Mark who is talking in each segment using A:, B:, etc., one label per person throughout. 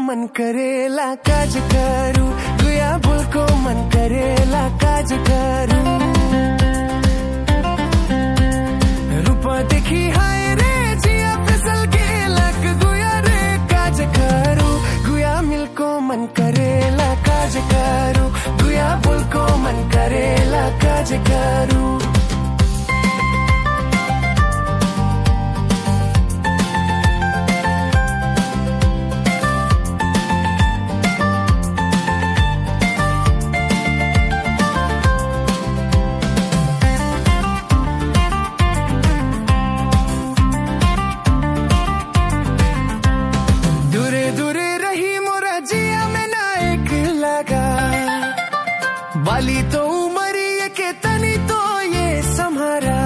A: मन करेला काज करू गुया बुलको मन करेला काज करू रूपदेखि हाय रे जिया फिसल के लक गुया रे काज करू गुया मिल्को मन करेला काज करू गुया बुलको मन करेला काज करू दूरे दूरे रही मोरा जिया में ना एक लगा बाली तो उमरी के तनी तो ये सम्हारा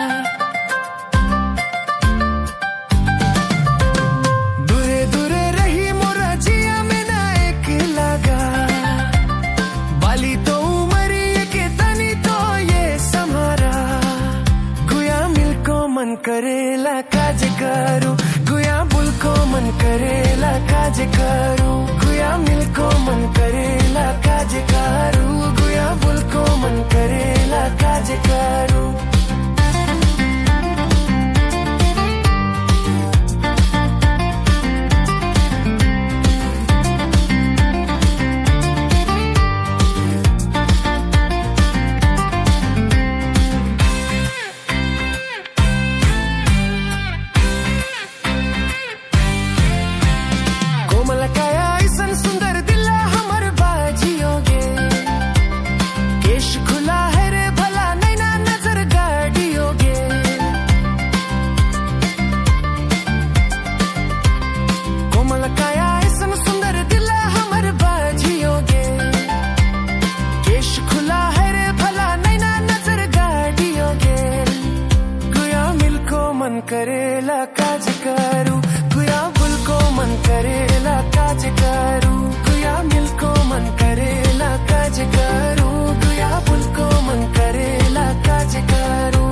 A: दूरे दूरे रही मोरा जिया में ना एक लगा बाली तो उमरी के तनी तो ये सम्हारा गुया मिलको मन करेला काज करू गुया बुलको मन करेला काज करू गुया मिलको मन करेला काज करू गुया बुलको मन करेला काज करू कोमल काया ऐसन सुंदर दिला हमर बाजियोगे केश खुला है रे भला नैना नजर गाड़ियोगे कोमल काया ऐसन सुंदर दिला हमर बाजियोगे केश खुला है रे भला नैना नजर गाड़ियोगे गुया मिलको मन करेला काज करू गुया बुलको मन करेला काज करू गुया मिलको मन करेला काज करू गुया बुलको मन करेला काज करू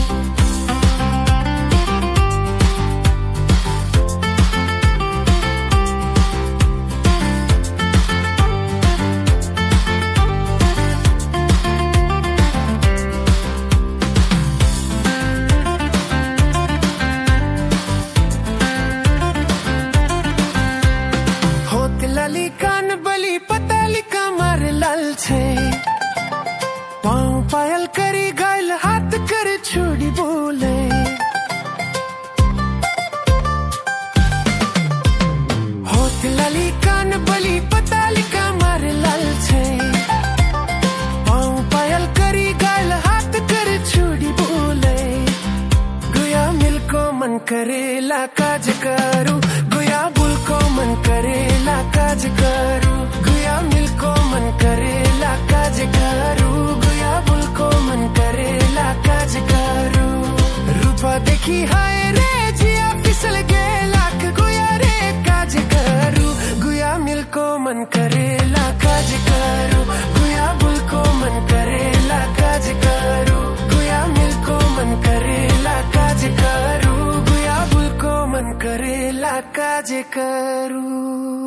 A: होत लाली कान बली पताली कमर लाल छे पाँव पायल करी गायल हाथ कर छोड़ी बोले होत लाली कान बली पताली कमर लाल छे पाँव पायल करी गायल हाथ कर छोड़ी बोले गुया मिलको मन करेला काज करू गुया बुलको मन करेला काज करू गुया मिलको मन करेला काज करू गुया बुलको मन करेला काज करू रूपा देखी हाय रे जिया फिसल गे लाख गुया रे काज करू गुया मिलको मन करेला काज करू गुया बुलको मन करेला काज करू गुया मिलको मन करेला काज करू गुया बुलको मन करेला काज करू